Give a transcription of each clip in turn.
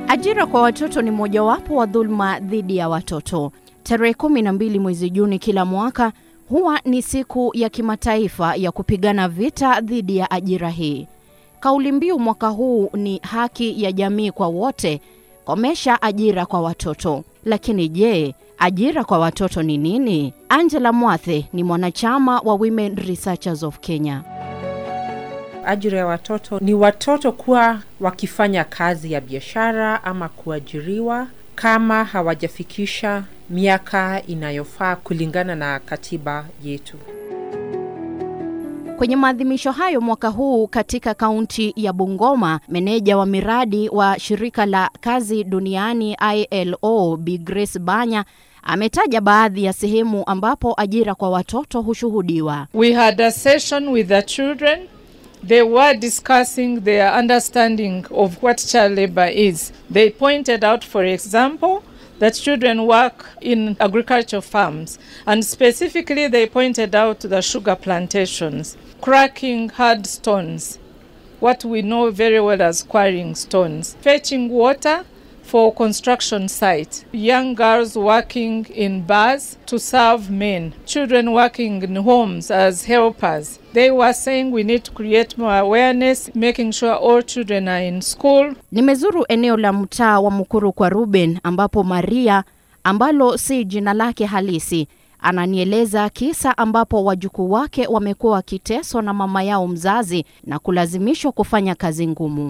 Ajira kwa watoto ni mojawapo wa dhuluma dhidi ya watoto. Tarehe kumi na mbili mwezi Juni kila mwaka huwa ni siku ya kimataifa ya kupigana vita dhidi ya ajira hii. Kauli mbiu mwaka huu ni haki ya jamii kwa wote, komesha ajira kwa watoto. Lakini je, ajira kwa watoto ni nini? Angela Mwathe ni mwanachama wa Women Researchers of Kenya. Ajira ya watoto ni watoto kuwa wakifanya kazi ya biashara ama kuajiriwa kama hawajafikisha miaka inayofaa kulingana na katiba yetu. Kwenye maadhimisho hayo mwaka huu katika kaunti ya Bungoma, meneja wa miradi wa shirika la kazi duniani ILO Bi Grace Banya ametaja baadhi ya sehemu ambapo ajira kwa watoto hushuhudiwa. We had a session with the children. They were discussing their understanding of what child labor is. They pointed out, for example, that children work in agricultural farms, and specifically, they pointed out the sugar plantations, cracking hard stones, what we know very well as quarrying stones, fetching water for construction sites, young girls working in bars to serve men, children working in homes as helpers. They were saying we need to create more awareness, making sure all children are in school. Nimezuru eneo la mtaa wa Mukuru kwa Ruben ambapo Maria ambalo si jina lake halisi ananieleza kisa ambapo wajukuu wake wamekuwa wakiteswa na mama yao mzazi na kulazimishwa kufanya kazi ngumu.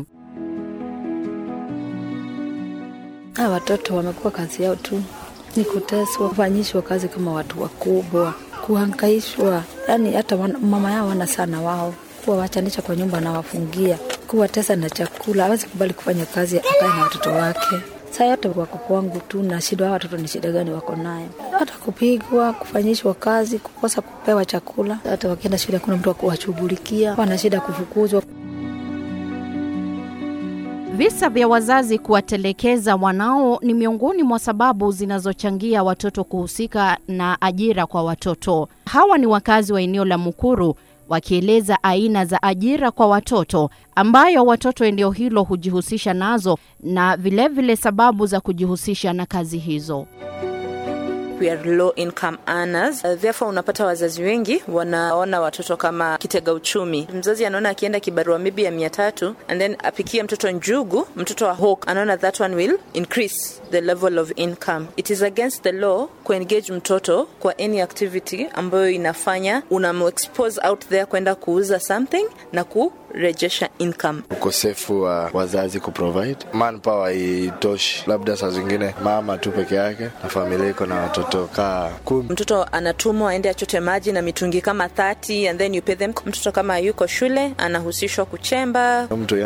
Hawa watoto wamekuwa kazi yao tu ni kuteswa, kufanyishwa kazi kama watu wakubwa, kuhangaishwa. Yani hata wana, mama yao wana sana wao kuwawachanisha kwa nyumba na wafungia, kuwatesa na chakula. Hawezi kubali kufanya kazi akae na watoto wake. Saa yote wako kwangu tu na shida. Hawa watoto ni shida gani wako nayo? Hata kupigwa, kufanyishwa kazi, kukosa kupewa chakula. Hata wakienda shule kuna mtu wa kuwashughulikia, wana shida kufukuzwa. Visa vya wazazi kuwatelekeza wanao ni miongoni mwa sababu zinazochangia watoto kuhusika na ajira kwa watoto. Hawa ni wakazi wa eneo la Mukuru wakieleza aina za ajira kwa watoto ambayo watoto eneo hilo hujihusisha nazo na vilevile vile sababu za kujihusisha na kazi hizo. we are low income earners. Uh, therefore unapata wazazi wengi wanaona watoto kama kitega uchumi. Mzazi anaona akienda kibarua maybe ya mia tatu and then apikie mtoto njugu, mtoto wa hawk, anaona that one will increase the level of income. It is against the law kuengage mtoto kwa any activity ambayo inafanya unamexpose out there kwenda kuuza something na kurejesha income. ukosefu wa wazazi kuprovide manpower haitoshi, labda saa zingine mama tu peke yake na familia iko na watoto kaa kumi. Mtoto anatumwa aende achote maji na mitungi kama 30 and then you pay them. Mtoto kama yuko shule anahusishwa kuchemba, Mtu